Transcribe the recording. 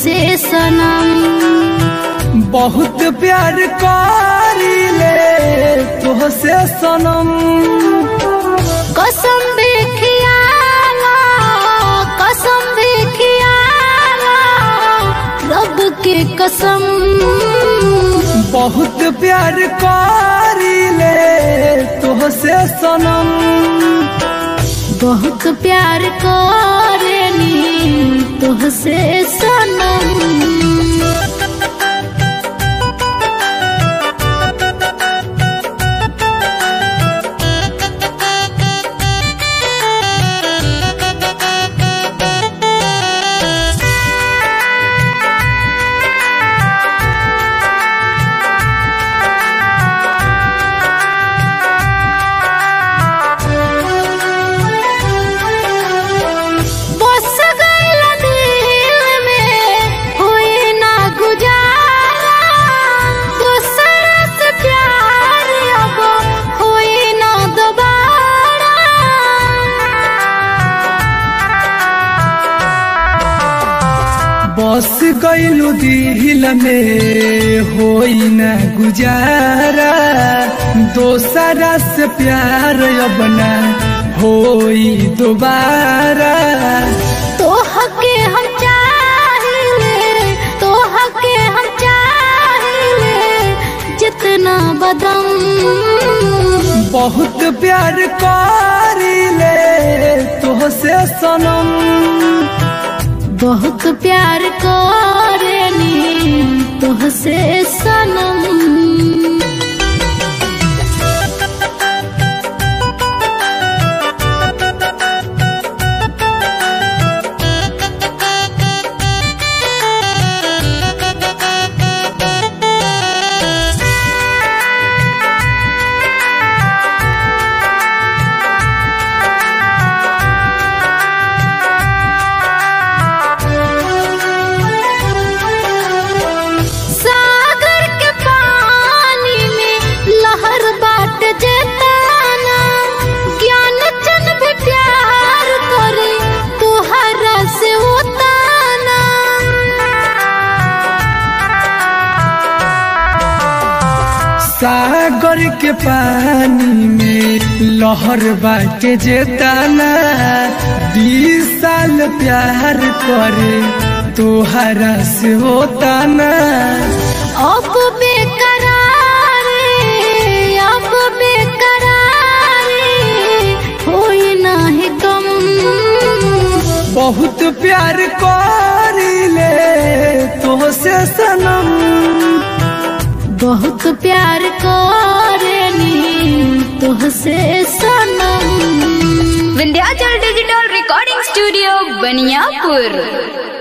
तुहसे सनम बहुत प्यार करीले तुहसे सनम कसम भी खियाला कसम भी खियाला रब के कसम बहुत प्यार करीले तुहसे सनम बहुत प्यार करेनी तुहसे सनम बस गइल दिल में होई ना गुजारा दूसरा से प्यार अब होई ना दोबारा बस गइलु दिल में होई न गुजारा दोसरा से प्यार अब न होई दोबारा तोह के हम चाहिले तोह के हम चाहिले जितना बदम बहुत प्यार करीले तुहसे सनम बहुत प्यार करेनी तुहसे सनम सागर के पानी में लहर बाट जताना ज्ञान चन भी प्यार करे तुहरा से उताना सागर के पानी में लहर बाटे जेताना बीस साल प्यार करे तोहरा से होताना अब बेकरारी अब बेकरारी होई नाही कम बहुत प्यार करीले तोहसे सनम बहुत प्यार करेनी तुहसे सनम Vindhyachal digital recording studio Baniyapur